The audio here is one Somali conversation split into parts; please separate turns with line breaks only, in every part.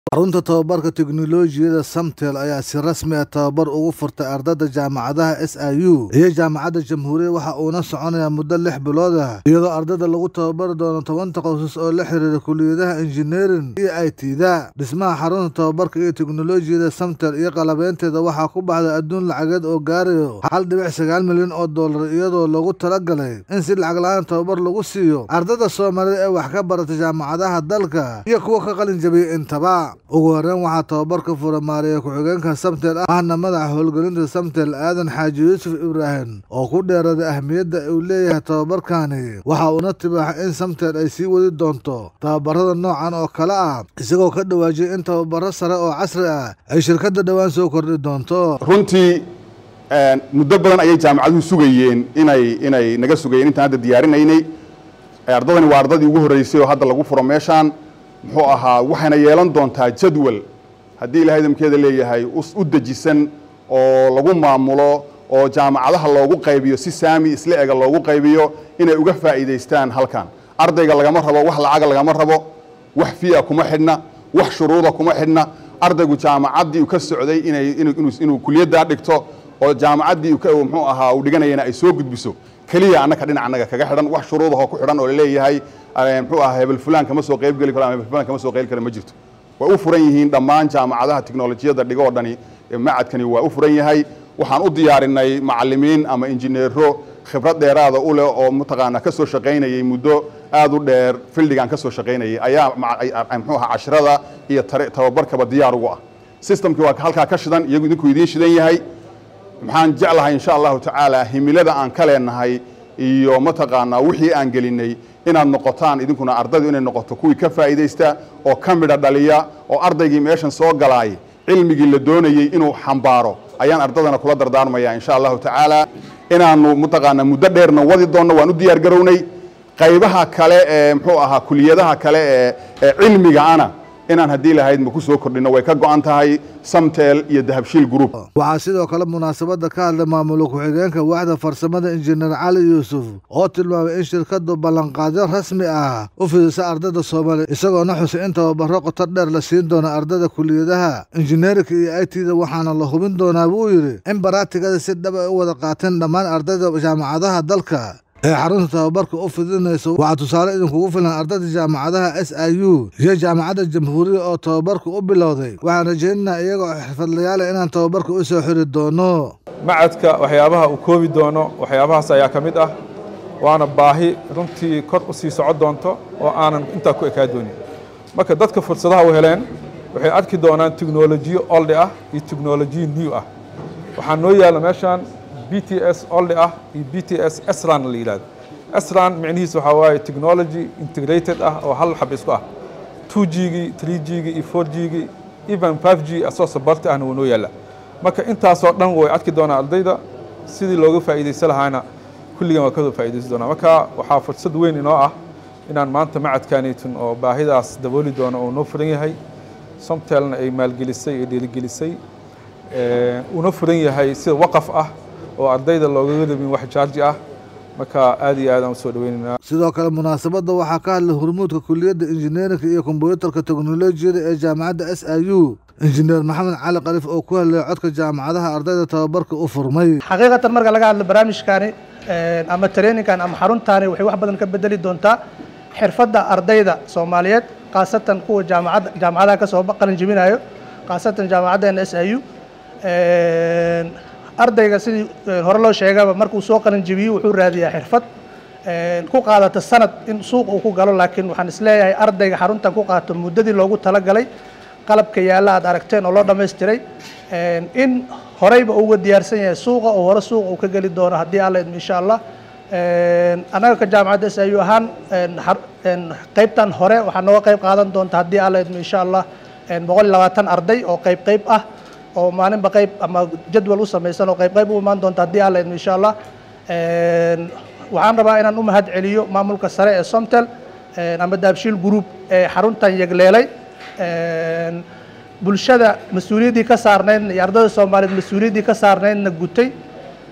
xarunta tababarka tiknoolajiyadda samtel ayaa si rasmi ah tababar ugu furtay ardayda jaamacadaha s i u iyo jaamacadda jamhuuriya waxa uuna soconayaa muddo lix bilood ah iyadoo ardayda lagu tababari doono toban takhasus oo la xiriira kuliyadaha injineering iyo i t da dhismaha xarunta tababarka iyo tiknolojiyadda samtel iyo qalabeynteeda waxaa ku baxday adduun lacageed oo gaarayo hal dhibic sagaal milyan oo dollar iyadoo lagu talagalay in si lacag la-aan tababar lagu siiyo ardayda soomaalida ee wax ka barata jaamacadaha dalka iyo kuwa ka qalin jabiyay intaba ugu horeyn waxaa tababarka fura maariya ku-xigeenka samtel ahna madaxa howlgelinta samtel aadan xaaji yuusuf ibraahim oo ku dheeraday ahmiyadda uu leeyahay tababarkani waxa uuna tibaaxay in samtel ay sii wadi doonto tababarada noocan oo kale ah isagoo ka dhawaajiyay in tababaro sare oo casri ah ay shirkadda dhowaan soo kordhi doonto
runtii muddo badan ayay jaamacaduhu sugayeen inay inay naga sugayeen intaan hadda diyaarinaynay ardadani waa ardadii ugu horreysay oo hadda lagu furo meeshaan muxuu ahaa waxayna yeelan doontaa jadwal haddii ilahay idamkeeda leeyahay u dejisan oo lagu maamulo oo jaamacadaha loogu qaybiyo si saami isla ega loogu qaybiyo inay uga faa'iidaystaan halkan ardayga lagama rabo wax lacaga lagama rabo wax fiya kuma xidhna wax shuruuda kuma xidhna ardaygu jaamacaddii ka socday inay inuu kuliyaddaa dhigto oo jaamacaddii muxuu ahaa uu dhiganayana ay soo gudbiso keliya annaka dhinac annaga kaga xidhan wax shuruudahoo ku xidhan oo laleeyahay muxuu ahaa hebel fulaan kama soo qayb geli karo ama hebel fulaan kama soo qayb karo ma jirto way u furan yihiin dhammaan jaamacadaha tiknolojiyadda dhigo oo dhani macadkani waa u furan yahay waxaan u diyaarinay macallimiin ama injineero khibrad dheeraada u leh oo mataqaanaa ka soo shaqaynayay muddo aad u dheer fildigan ka soo shaqaynayay ayaa muxuu ahaa cashrada iyo tababarkaba diyaar ugu ah systemkii waa halkaa ka shidan iyagu idinku idiin shidan yahay maxaan jeclahay insha allahu tacaala himilada aan ka leenahay iyo mataqaanaa wixii aan gelinay inaad noqotaan idinkuna ardaydu inay noqoto kuwii ka faa'iidaysta oo ka midha dhaliya oo ardaygii meeshan soo galaay cilmigii la doonayey inuu xambaaro ayaan ardadana kula dardaarmaya insha allahu tacaala inaanu mataqaanaa muddo dheerna wadi doonno waan u diyaar garownay qaybaha kale ee muxuu ahaa kuliyadaha kale ee cilmiga ana inaan haddii lahayd ma ku soo kordhino way ka go-an tahay samtel iyo dahabshiil group
waxaa sidoo kale munaasabadda ka hadlay maamula ku-xigeenka waaxda farsamada injineer cali yuusuf oo tilmaamay in shirkaddu ballanqaadyo rasmi ah u fidisa ardayda soomaaliya isagoona xusay in tababaro qoto dheer la siin doono ardayda kuliyadaha injineerinka iyo i t da waxaana la hubin doonaa buu yidhi in baraatigada si dhab ay u wada qaateen dhammaan ardayda jaamacadaha dalka ee xarunta tababarka u fidinayso waxaa tusaale idinkugu filan ardayda jaamacadaha s i u iyo jaamacadda jamhuuriya oo tababarka u bilowday waxaan rajaynaynaa iyagoo xirfadlayaala inaan tababarka u soo xiri doono
macadka waxyaabaha uu koobi doono waxyaabahaas ayaa ka mid ah waana baahi runtii kor u sii soco doonto oo aanan intaa ku ekaa doonin marka dadka fursadaha u heleen waxay arki doonaan teknolojiyo oldi ah iyo teknolojiyo new ah waxaa noo yaalla meeshaan b t s oldi ah iyo b t s sran la yidhahdo sran micnihiis waxaa waaye technology integrated ah oo hal xab isku ah two g gii three g gii iyo four g gii even five g asoo sabarti ahna wuu noo yaalla marka intaasoo dhan way arki doonaa ardayda sidii looga faa'iidaysan lahaana kulligan waa kasoo faa'iidaysan doonaa marka waxaa fursad weyn inoo ah inaan maanta macadkanaytun oo baahidaas dabooli doono oo noo furan yahay somtelna ay maalgelisay ee dhiirigelisay uuna furan yahay sida waqaf ah oo ardayda loogaga rabin wax jaarji ah marka aad iyo aad aan usoo dhaweynaynaa
sidoo kale munaasabadda waxaa ka hadlay hormuudka kuliyadda injineerinka iyo kombyuutarka teknolojiyada ee jaamacadda s i u injineer maxamed cali kalif oo ku hadlaya codka jaamacadaha ardayda tababarka u furmay
xaqiiqatan marka laga hadlo barnaamijkaani ama traininkan ama xaruntaani waxay wax badan ka bedeli doontaa xirfadda ardayda soomaaliyeed khaasatan kuwa jaamacadda jaamacadaha ka soo qalin jebinayo khaasatan jaamacaddeena s i u ardayga sidii hore loo sheegaba markuu soo qalin jebiyo wuxuu raadiyaa xirfad ku qaadata sanad in suuq uu ku galo laakiin waxaan isleeyahay ardayga xaruntan ku qaato muddadii loogu talagalay qalabka yaalla aad aragteen oo loo dhammaystiray in horeyba uga diyaarsan yahay suuqa oo hore suuqa uu ka geli doono haddii alla idmo insha allah annaga ka jaamacadda s i u ahaan qaybtan hore waxaa nooga qayb qaadan doonta haddii alla idmo insha allah boqol iyo labaatan arday oo qayb qayb ah oo maalinba qayb ama jadwal u samaysan oo qayb qayb u imaan doonta haddii alla idmo insha allah waxaan rabaa inaan u mahad celiyo maamulka sare ee somtel ama daabshiil group ee xaruntan yegleelay bulshada mas-uuliyaddii ka saarnaydna iyo ardayda soomaaliyeed mas-uuliyaddii ka saarnaydna gutay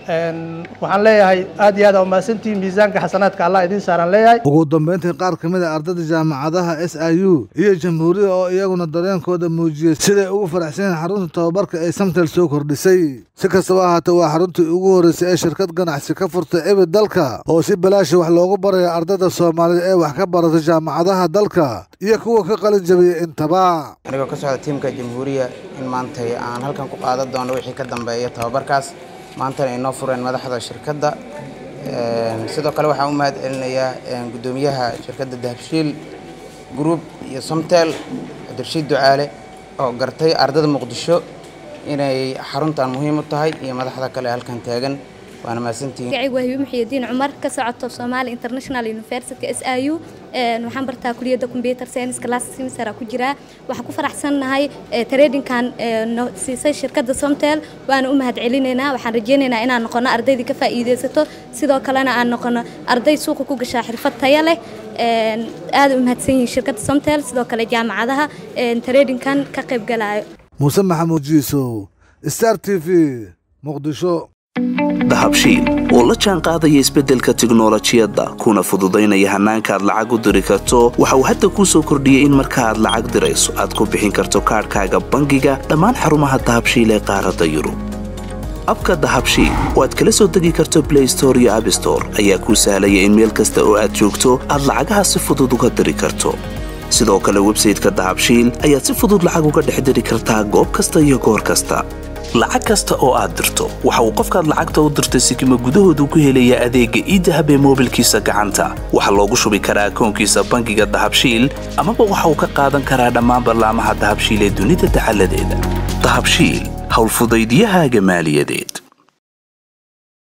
waxaan leeyahay aad iyo aad aa umahadsantihiin miisaanka xasanaadka allah idiin saaraan leeyahay
ugu dambeyntii qaar ka mid a ardada jaamacadaha s i u iyo jamhuuriya oo iyaguna dareenkooda muujiyey siday ugu faraxsan yihiin xarunta tababarka ay samtel soo kordhisay si kastaba ahaatee waa xaruntii ugu horreysay ee shirkad ganacsi ka furtay ebid dalka oo si balaashi wax loogu baraya ardada soomaalida ee wax ka barata jaamacadaha dalka iyo kuwa ka qalin jabiyey intaba
anigoo ka socda tiimka jamhuuriya in maantay aan halkan ku qaadan doono wixii ka dambeeya tababarkaas maantana inoo fureen madaxda shirkadda sidoo kale waxaan u mahad celinayaa guddoomiyaha shirkadda dahabshiil group iyo somtel cabdirashiid ducaale oo gartay ardada muqdisho inay xaruntan muhiim u tahay iyo madaxda kale halkan taagan waana mahadsantihiin
magacaygu waa hibi muxiyadiin cumar ka socoto Somali International University SIU een waxaan bartaa kuliyadda computer science class semester ku jira waxaan ku faraxsanahay tradingkan siisay shirkadda Somtel waana u mahad celinaynaa waxaan rajaynaynaa inaan noqono ardaydii ka faa'iideysato sidoo kalena aan noqono arday suuqa ku gashaa xirfad tayo leh een aad u mahadsan yihiin shirkadda Somtel sidoo kale jaamacadaha een tradingkan ka qayb galaayo
muuse maxamuud jiisow star t v muqdisho
dahabshiil oo la jaan qaadaya isbeddelka tiknolojiyadda kuna fududaynaya hannaanka aad lacag u diri karto waxa uu hadda kuu soo kordhiyey in marka aad lacag dirayso aad ku bixin karto kaadhkaaga bangiga dhammaan xarumaha dahabshiil ee qaaradda yurub abka dahabshiil oo aad kala soo degi karto blay store iyo abstore ayaa kuu sahlaya in meel kasta oo aad joogto aad lacagaha si fudud uga diri karto sidoo kale websayteka dahabshiil ayaad si fudud lacag uga dhex diri kartaa goob kasta iyo goor kasta lacag kasta oo aad dirto waxa uu qofkaad lacagta u dirtay sikima gudahoodu ku helayaa adeegga iidahab ee moobilkiisa gacanta waxaa loogu shubi karaa akoonkiisa bangiga dahabshiil amaba waxa uu ka qaadan karaa dhammaan ballaamaha dahabshiil ee dunida dacaladeeda dahabshiil howlfudaydyahaaga maaliyadeed